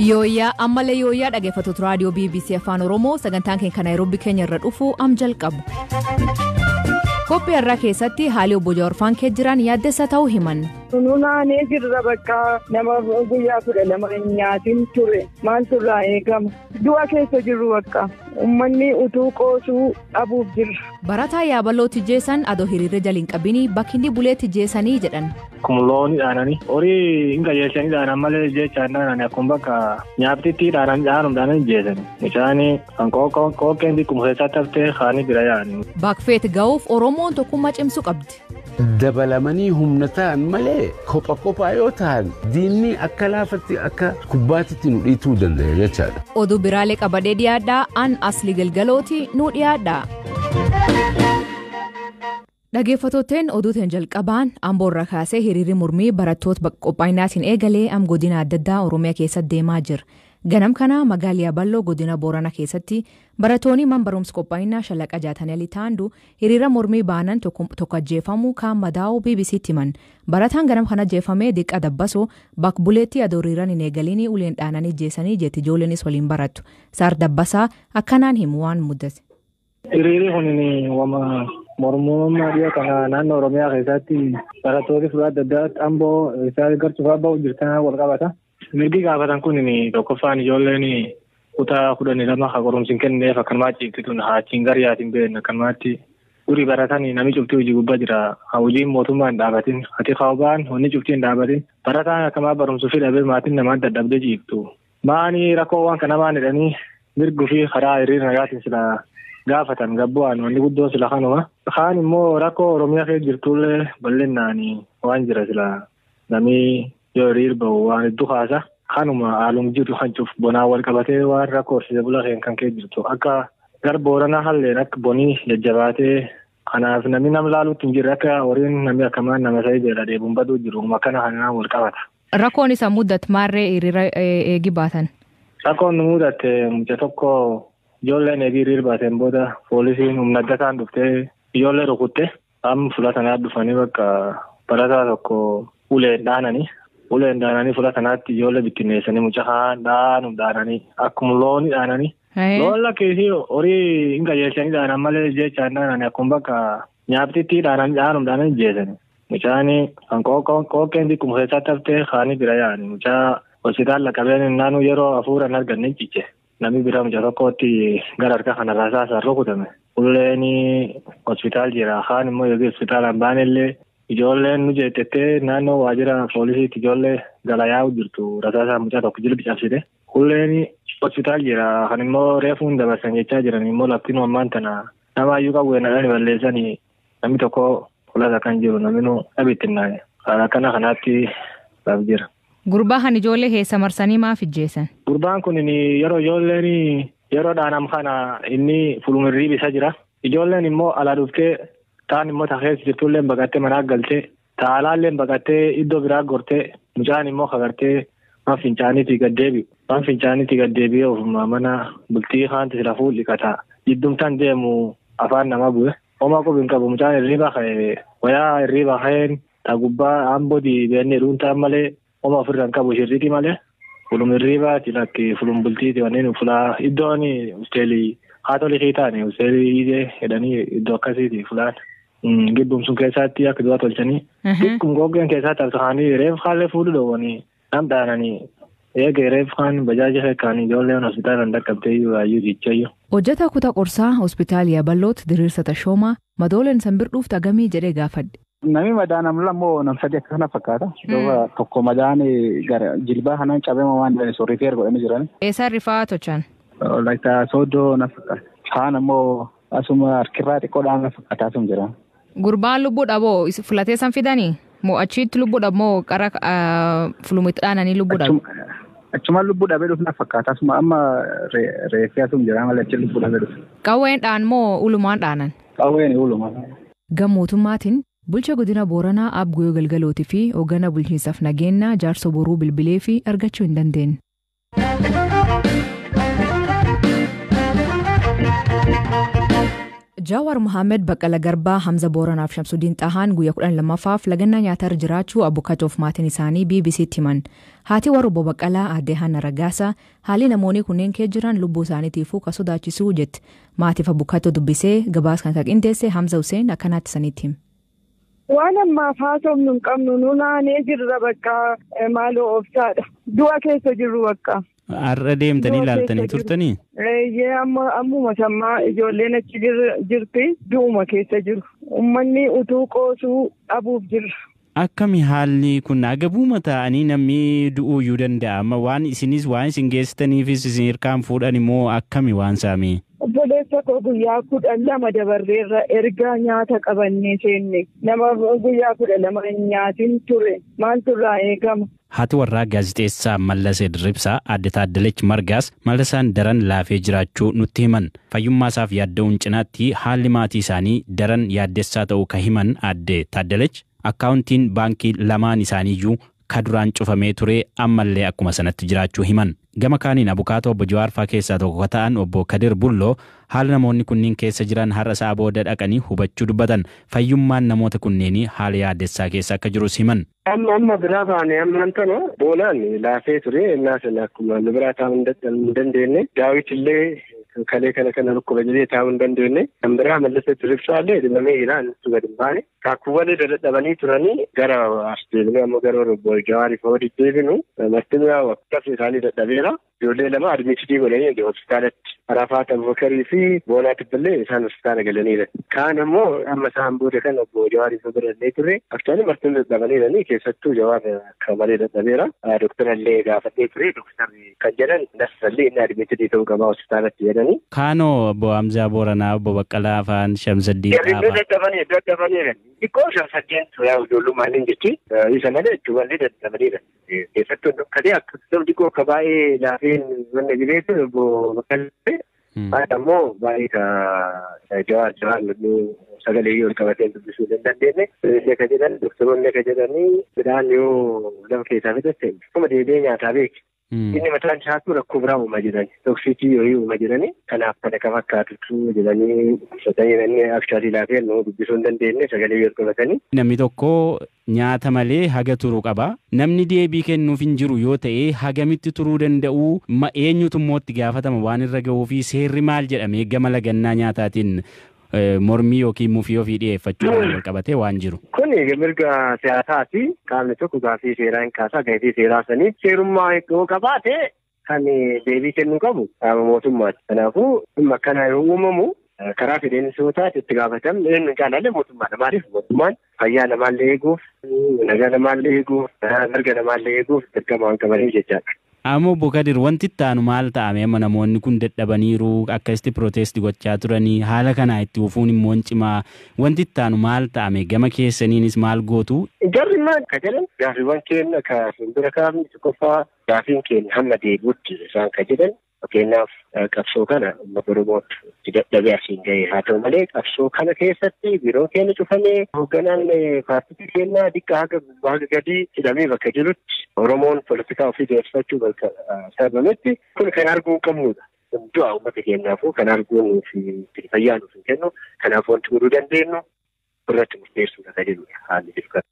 Yooyyaa ammallee yooyyaa dhaggeeffattoota raadiyoo BBC Afaan Oromoo sagantaan keenya Naayiroobii keenya irra dhufu am jalqabu. Koppii irraa keessatti haalli obbo Jawaarfaan kee jiran yaaddessa ta'uu himan. Nunaanee jirra bakka nama guyyaa kudha lama nyaatiin ture maal turraa eegama du'a keessa jirru bakka uummanni utuu qoosuu dhabuuf jirra. Barataa yaabaloo tijjeessan adoo hiriirri jaliin qabini bakki inni bulee tijjeessanii jedhan. Kumloonni dhaananii horii hin qajeelchanii dhaanan malee jechaan dhaananii akkuma bakka nyaattitti dhaananii dhaanuun dhaananii jeesanii mucaanii kan qooqeen xiqquma keessatti haftee haanii bira yaa'anii. Baakfeet ga'uuf Oromoon tokkummaa cimsuu qabdi. Dabalamanii humna ta'an malee kopha kophaa yoo ta'an diinni akka laafatti akka kubbaatitti nu dhiituu danda'a jechaadha. Oduu biraalee qabadee dhiyaadhaa an asli galgalooti nu dhiyaadhaa. Dhaggeeffattootteen oduutiin jalqabaan amboorra kaasee hiriirri mormii barattoota qophaa'inaatiin eegalee am godina adda addaa Oromiyaa keessatti deemaa jira. Ganam kana magaalaa Balloo godina Boorana keessatti barattoonni man barumsa qophaa'inaa shalaqa jaatanii taandu hiriira mormii baanan tokko ajjeefamuu kaan madaa'uu BBC'tti himan. Barataan ganam kana ajjeefamee diqqa dabbasoo bakka buleetti adoo hiriiraan hin eegaliin uleen dhaananii jeessanii jeetti ijoolleenis waliin barattu. Saar dabbasaa akkanaan himu waan muddate. Hiriirri kun wama mormummaa dhiyoo kana naannoo Oromiyaa keessatti barattoonni fuula adda addaatti amboo isaa gartuufaa bahu jirtan wal qabata. Mirgi gaafatan kun tokkoffaan ijoolleen kutaa kudhanii lama haa qorumsiin kenneef akkanumaa ciibsituun haachiin garyaatiin beekna akkanumaatti durii baratan namni cuftii hojii gubbaa jira hojiin mootummaa hin dhaabatin ati kaawbaan honni cuftii hin dhaabatin barataan akkamaa barumsuu fi dhabee maatiin namaan dadhabdee ciibtu. Maanii rakkoowwan kana maan jedhanii mirguu fi karaa hiriira nagaatiin sila gaafatan gabbu'aan wanni guddoo sila kanuma. Kaan immoo rakkoo Oromiyaa keessa jirtullee bal'inaan waan jira sila namni yoo hiriir bahu waan hedduu kaasa. Kanuma haaluma jiru kan cuuf bonaa wal qabatee waan rakkoo horsiisee bulaa kan kee jirtu akka gar booranaa halleen akka bonii jajjabaatee kanaaf namni nama laaluutti hin jirre akka horiin namni akkamaan nama sa'ii beela deebiin baduu jiru akkana kanaan wal qabata. Rakkoon isa mudate maarree hiriira eegi baatan? Rakkoon nu mudate mucaa tokko ijoolleen eegi hiriir baateen booda poolisiin humna adda ta'an dhuftee ijoollee rukutte amma fuula sanaa dhufanii bakka barataa tokko uleen dhaananii. uleen dhaananii fuula kanaatti ijoollee bittinneessanii mucaa dhaanuun dhaananii akkuma looni dhaananii. Loon lakkeessi horii hin qajeelchanii dhaanan malee jechaan dhaananii akkuma bakka nyaattitti dhaananii dhaanuun dhaananii jeesanii. Mucaan kan qooqeen xiqquma keessatti haftee haanii bira yaa'anii mucaa hospitaala qabeen naannoo yeroo hafuuraan arganne ciche. Namni bira mucaa tokkotti gara harka kanarraa saasaan rukutame. Ulleen hospitaal jira kaan immoo yookiin hospitaalaan baanellee Ijoolleen nu jeetettee naannoo waajjira poolisiitti ijoollee gala yaa'u jirtu rasaasaa mucaa tokko jilbi cabsite. Kulleen hospitaal jira kan immoo reefuun dabarsan jechaa jiran immoo laftiin ammaan tana nama iyyuu qabu eenyadhaan balleessanii namni tokko fuulasa kan jiru namni nu dhabittinnaa'e. Akkana kanaatti laaf jira. Gurbaa kan ijoollee keessa marsanii maaf ijjeessan? Gurbaan kun yeroo ijoolleen yeroo dhaanam kana inni fulmirrii bisa jira. Ijoolleen immoo alaa dhuftee Taan immoo taa'eessa jirtullee baqattee manaa galtee taalaallee baqattee iddoo biraa gortee mucaan immoo kagartee waan fincaaniitii gaddeebi'u. Waan fincaaniitii gaddeebi'ee ofuma mana bultii haanti sila fuul'ikata. Jiddumtaan deemu afaan nama bu'e. Homaa qubi hin qabu mucaan hirriibaa ka'e wayaa hirriibaa ka'een taa gubbaa aambodii beennee dhuuntaan malee homa ofirra hin qabu shirriitii malee. Fulum hirriibaa lakki fulum bultiiti wanneen fulaa iddoon hosteelii haatolii kiitaani hosteelii idee jedhanii iddoo akkasiiti fulaan. Gidduun sun keessatti akka du'a tolchanii. Xiqqum goggeen keessatti absaanii reef haallee fuudhu dhoowwanii nam dhaananii eegee reef kaan bajaaja feekaanii ijoolleen hospitaala dhaqqabdee waayyuu jichayyuu. Hojjetaa kutaa qorsaa hospitaala Yaaballooti diriirsa Tashoomaa madooleen sanbirduuf tagamii jedhee gaafadhe. Namni madaan ammoo nam sadii akka kana fakkaata. Tokko madaan gara jilbaa kanaan cabeema waan jedhani soorriitii erga godhanii jiran. Eessaan rifaa tolchan? Laayita sooddoo na fakkaata. Kaan ammoo asuma harkirraa xiqqoodhaan na fakkaata asuma jira. Gurbaan lubbuu dhaboo filatee san fidanii moo achitti lubbuu dhabmoo qara fulumitti dhaananii lubbuu dhabu? Achuma lubbuu dhabee dhufu na fakkaata asuma amma reeffee asuma jira malee achi lubbuu dhabee dhufu. Qawween dhaan moo ulumaan dhaanan? Qawween ulumaan. Gammootummaatiin bulcha godina Booranaa Abguyoo Galgalootii fi hoogganaa bulchiinsaaf nageenya jaarso boruu bilbilee fi argachuu hin dandeenye. Jaawar Mohaammed Baqqala Garbaa Hamza Booranaaf Shamsudiin Xahaan guyyaa kudhan lammaffaaf lagannaa nyaatarra jiraachuu abukkatoof maatiin isaanii BBC'tti himan. Haati warra obbo Baqqalaa aadde Hanna Raggaasa haalli namoonni kunneen kee jiran lubbuu isaaniitiifuu ka sodaachisuu jetti. Maatiif abukkatoo dubbisee gabaas kan qindeesse Hamza Hussein akkanaatti sanitti hima. Waan ammaaf haasofnu hin qabnu nu naanee jirra bakka maaloo obsaadha. Du'a keessa jirru bakka. Har'a deemtanii ilaaltanii turtanii? Reeyyee amma ammuma sammaa ijoolleen achi jirti du'uma keessa jiru. Uummanni utuu qoosuu dhabuuf jirra. Akkami haalli kun agabuuma ta'anii namni du'uuyyuu danda'a amma waan isinis waan isin geessitaniifis isin hirkaan fuudhan immoo akkami waan saamee? Obboleessa koo guyyaa kudha lama dabarreerra erga nyaata qabannee seenne nama guyyaa kudha lama nyaatin ture maaltu irraa eegama. Haati warraa gaazixeessaa Mallasee Dirribsaa Aadde Taaddalech Margaas Mallasaan daran laafee jiraachuu nutti himan. Fayyummaa isaaf yaadda'uun cinaatti haalli maatii isaanii daran yaaddessaa ta'uu ka himan Aadde Taaddalech akkaawuntiin baankii lamaan isaaniiyyuu ka duraan cufamee ture ammallee akkuma sanatti jiraachuu himan. Gama kaaniin abukaatoo obbo Jawaarfaa keessaa tokko ka ta'an obbo Kadir Bulloo haala namoonni kunniin keessa jiran har'a isaa booda dhaqanii hubachuu dubbatan fayyummaan namoota kunneenii haala yaaddessaa keessa akka jirus himan. Amma amma biraa baane amma tana boolaan laafee ture innaas akkuma nu biraa taa'uu hin dandeenye daawwitillee kalee kana kana rukkuba jedhee taa'uu hin dandeenye kan biraa Mallasee Dirribsaallee dhibamee iraan gadi hin baane kaakkuwwan dadhabanii turanii gara as deebinee ammoo gara obbo Jawaariif hoo deddeebinu martinuu akkas isaanii dadhabeera ijoollee lama admiitii godhanii hospitaalatti Arafaat Abubakarii fi Boonaa Tibballee isaan hospitaala galaniira. Kaan immoo amma isaan booda kan obbo Jawaariif birallee turre aktuaalii martinuu dadhabaniiranii keessattuu Jawaar akka malee dadhabeera. Dooktarallee gaafadhee ture dooktarri kan jedhan nasallee inni admiitii ta'uu qabaa hospitaalatti jedhanii. Kaanoo obbo Hamzaa Booranaa obbo Baqqalaa Afaan Shamsaddii Qaabaa. Dadhabanii dadhabaniira. Xiqqoo shamsaddeen yaa ijoollummaan hin jechi isa malee jechuuwwan dadhabaniira. Keessattuu dhokkatee akka namni xiqqoo akka baay'ee laafeen wanna jireessu obbo Baqqalaa. Haadha immoo baay'ee ka jawaar jawaar sagalee yoo qabatee dubbisuu hin dandeenye. Illee ka jedhan doktoroonni ka jedhanii midhaan yoo lafa keessaa fidatte akkuma deebi'ee nyaataa beeki. Inni mataan isaatu rakkoo biraa uumaa jiran toksiikii yoo uumaa jirani kanaaf kana kan fakkaatutu jedhanii ibsatanii namni akshaatii laafee nu dubbisuu hin dandeenye sagalee yoo qabatanii. Namni tokko nyaata malee haga turu qaba. Namni deebii kennuuf hin jiru yoo ta'e hagamitti turuu danda'u eenyutu immoo itti gaafatama waan irra gahuu fi seerri maal jedhamee gama lagannaa nyaataatiin mormii yookiin mufii ofii dhiyeeffachuu wal qabatee waan jiru. Kun mirga siyaasaati. Qaamni tokko gaaffii seeraa hin kaasaa gaaffii seeraa sanii seerummaa yoo qabaate kan deebii kennuu qabu qaama mootummaati. Kanaafuu dhimma akkana yoo uumamu karaa fedheensootaatti itti gaafatam eenyu caalaalee mootummaadha. Maaliif mootummaan fayyaa namaallee eeguuf, nagaa namaallee eeguuf, mirga namaallee eeguuf dirqama waan qabaniif jechaadha. Amma obbo Kadir wanti itti aanu maal ta'ame amma namoonni kun dadhabaniiru akkasitti pirootesti gochaa turanii haala kanaa itti ufuun immoo cimaa wanti itti aanu maal ta'ame gama keessaniinis maal gootu. Jarri maal ka jedhan gaaffiiwwan keenya ka fuuldura kaafni tokkoffaa gaaffiin keenya hamma deebi'utti isaan ka jedhan fakkeenyaaf qabsoo kana uummata Oromootti dadhabee asiin ga'e haa ta'u malee qabsoo kana keessatti biiroon keenya cufamee hoogganaan paartii keenya xiqqaa haga haga gadii hidhamee bakka jirutti Oromoon poolitikaa ofii deemsifachuu bakka sababametti kun kan arguu qabnudha. Du'a uummata keenyaafuu kan arguu nuuf fayyaa nuuf hin kennu kanaaf wanti godhuu dandeenyu irratti murteessuudha kan jedhudha haalli jiru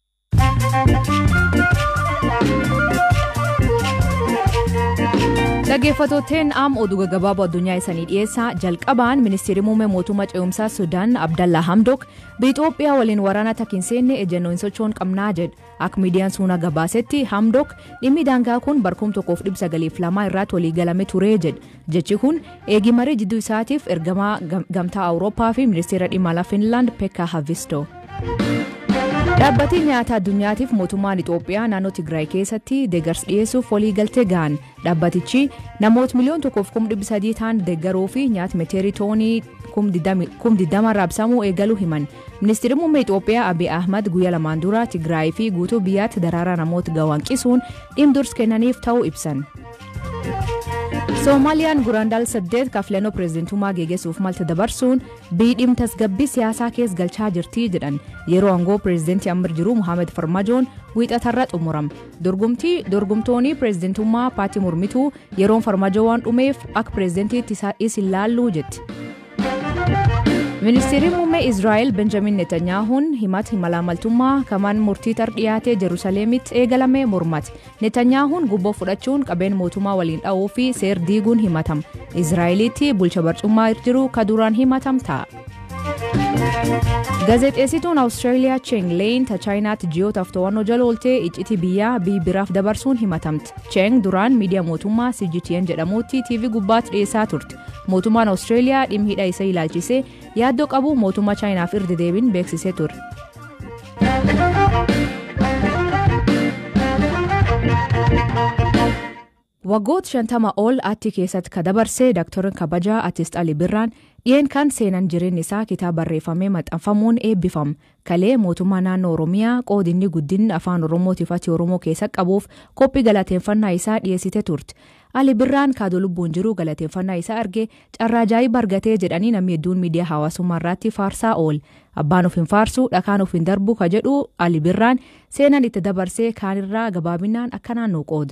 Dhaggeeffattootteen am oduu gaggabaaboo addunyaa isanii dhiyeessaa jalqabaan ministeerri muummee mootummaa ce'umsaa Sudaan Abdallaa Hamdok Itoophiyaa waliin waraana takka hin seenne ejjennoo hin sochoon qabnaa jedha. Akka miidiyaan suunaa gabaasetti Hamdok dhimmi daangaa kun barkum tokkoof dhibba sagaliif lamaa irratti walii galame ture jedha. Jechi kun eegi marii jidduu isaatiif ergamaa gamtaa Awurooppaa fi ministeera dhimma alaa Finlaand Pekka Havisto. Dhaabbatni nyaata addunyaatiif mootummaan Itoophiyaa naannoo Tigraay keessatti deeggarsa dhiyeessuuf walii galtee gahan dhaabbatichi namoota miliyoona tokkoof kum dhibba sadii ta'an deeggaruu fi nyaata meeteerii toonii kum digdama raabsamuu eegaluu himan. Ministeerri muummee Itoophiyaa Abiy Ahmad guyyaa lamaan dura Tigraay fi guutuu biyyaatti daraaraa namoota gawaanqisuun dhimma dursa kennaniif ta'uu ibsan. Soomaaliyaan guraandaal saddeet kaafilannoo pireezidantummaa geggeessuuf malta dabarsuun biidhim tasgabbii siyaasaa keessa galchaa jirti jedhan yeroo aangoo pireezidantii amma jiru Muhammad Farmajoon wiixatarra xumuram. Dorgomtii dorgomtoonni pireezidantummaa paartii mormituu yeroon Farmajoo waan dhumeef akka pireezidantiitti is ilaalluu jetti. ministeerri muummee israa'el benjamin netanyaahuun himata malaamaltummaa kamaan murtii tar dhiyaatee jerusalemitti eegalame mormate netanyaahuun gubboo fudhachuun qabeen mootummaa waliin dha'uu fi seer diiguun himatama israa'elitti bulcha barcummaa jiru ka duraan himatam ta'a. gaazexeessituun awustiraaliyaa cheng leeyin ta chaayinaatti ji'ootaaf to'annoo jala ooltee iccitii biyyaa biraaf dabarsuun himatamte cheng duraan miidiyaa mootummaa cgtn jedhamuutti tv gubbaatti dhiyeessaa turte mootummaan awustiraaliyaa dhimma hidha isa ilaalchisee yaaddoo qabu mootummaa chaayinaaf irra deebiin beeksisee ture. waggoota shantama ol atti keessatti ka dabarse daktarin kabajaa artist ali birraan dhiyeen kan seenan jireenya isaa kitaaba barreeffamee maxxanfamuun eebbifama kalee mootummaa naannoo oromiyaa qoodinni guddinni afaan oromootiif ati oromoo keessa qabuuf qophii galateeffannaa isaa dhiyeessite turte ali birraan kaadoo lubbuun jiru galateeffannaa isaa arge carraa ajaa'iba argatee jedhanii namni hedduun miidiyaa hawaasummaa irratti faarsaa ool abbaan of hin faarsu dhakaan of hin darbu ka jedhu ali birraan seenan itti dabarsee kaanirraa gabaabinaan akka naannoo qooda.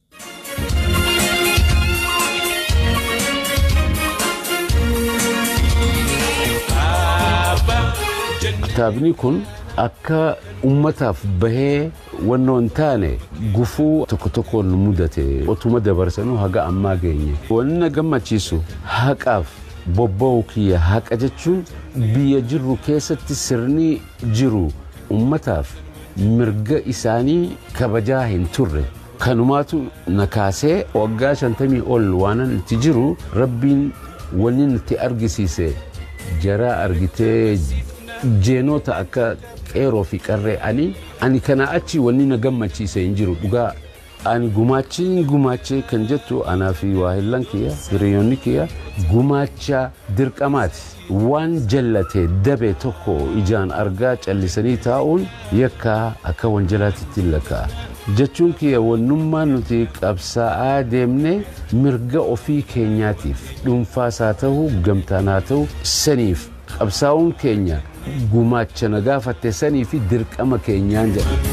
Kitaabni kun akka ummataaf bahee wannoo hin taane gufuu tokko tokkoon mudate otuma dabarsanuu haga ammaa geenye. Wanni na gammachiisu haqaaf bobba'uu kiyya haqa jechuun biyya jirru keessatti sirni jiru ummataaf mirga isaanii kabajaa hin turre. Kanumaatu na kaasee waggaa shantamii ol waanan itti jiru rabbiin wanni nutti argisiise jaraa argitee jeenota akka qeeroo fi qarree ani ani kana achi wanni na gammachiise hin jiru dhugaa ani gumaachiin gumaachee kan jettu anaa fi waahillan kiyya hiriyoonni kiyya gumaacha dirqamaati waan jallate dabe tokko ijaan argaa callisanii taa'uun yakkaa akka wanjalaatitti lakka'a jechuun kiyya wannummaa nuti qabsaa'aa deemne mirga ofii keenyaatiif dhuunfaasaa ta'uu gamtaanaa ta'uu saniif qabsaa'uun keenya gumaacha na gaafatte sanii fi dirqama keenyaan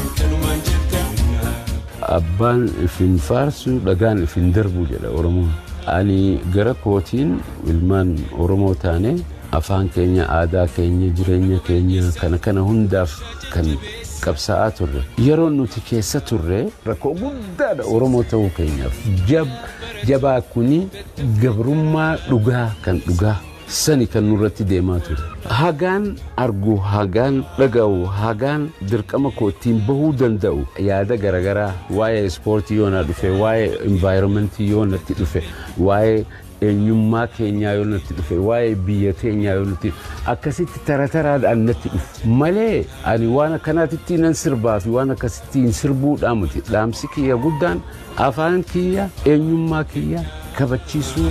jedha. Abbaan ifin faarsu dhagaan ifin darbu jedha Oromoon. Ani gara kootiin ilmaan Oromoo taane afaan keenya aadaa keenya jireenya keenya kana kana hundaaf kan qabsaa'aa turre yeroo nuti keessa turre rakkoo guddaadha oromoo ta'uu keenyaaf jabaa kuni gabrummaa dhugaa kan dhugaa sani kan nurratti deemaa ture hagaan argu hagaan dhaga'u hagaan dirqama kootiin bahuu danda'u yaada garagaraa waa'ee ispoortii yoo na dhufe waa'ee envaayiramentii yoo natti dhufe waa'ee eenyummaa keenyaa yoo natti dhufe waa'ee biyya keenyaa yoo natti akkasitti tara taraadhaan natti dhufe malee ani waan akkanaatitti nan sirbaa fi waan akkasittiin sirbuudhaa miti dhaamsi kiyya guddaan afaan kiyya eenyummaa kiyya kabachiisuu.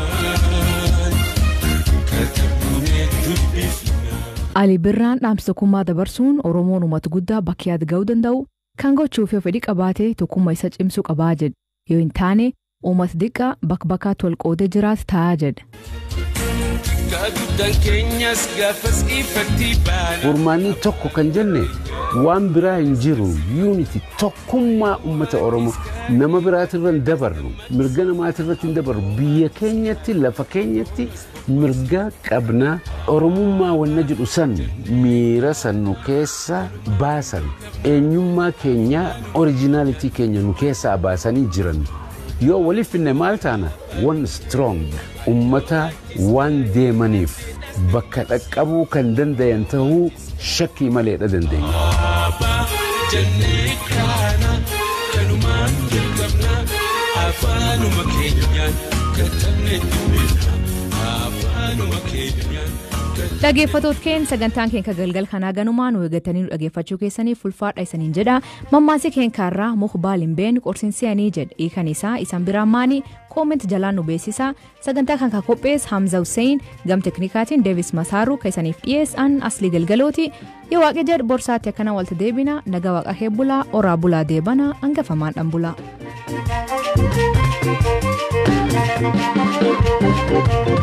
Ali Birraan dhaamsa tokkummaa dabarsuun Oromoon uummata guddaa bakka yaada ga'uu danda'u kan gochuuf yoo fedhii qabaate tokkummaa isa cimsuu qabaa jedhe yoo hin taane uummata diqqaa bakka bakkaatti wal qoodee jiraatu taa'aa jedhe. Furmaanni tokko kan jenne waan biraa hin jiru yuuniti tokkummaa uummata Oromoo nama biraatirra hin dabarru mirga namaatirratti hin dabarru biyya keenyatti lafa keenyatti mirga qabna Oromummaa wanna jedhu san miira san nu keessa baasan eenyummaa keenya orijinaalitii keenya nu keessaa baasanii jiran. yoo waliif finne maal taana wan strong ummata waan deemaniif bakka dhaqqabuu kan dandayan tahuu shakkii maleedha dandeenya. Afaanuma keenyaan katabnee afaanuma keenyaan. Dhaggeeffattoota keenya sagantaan keenya galgal kanaa ganumaa nu eeggatanii dhaggeeffachuu keessaniif ulfaadha isaniin jedha mammaasii keenya kaarraa muhbaal hin beenu qorsinsiyanii jedha hiikan isaa isan biraan maanii koomenti jalaan nu beeksisa sagantaa kan kan qophees Hamza Hussein gam teknikaatiin Deevis Masaaruu kan isaniif dhiyeessan asli galgalooti yoo waaqni jedhu borsaatti akkana walta deebina naga waaqa heebbulaa oraa bulaa deebana hangafamaan dhan bulaa.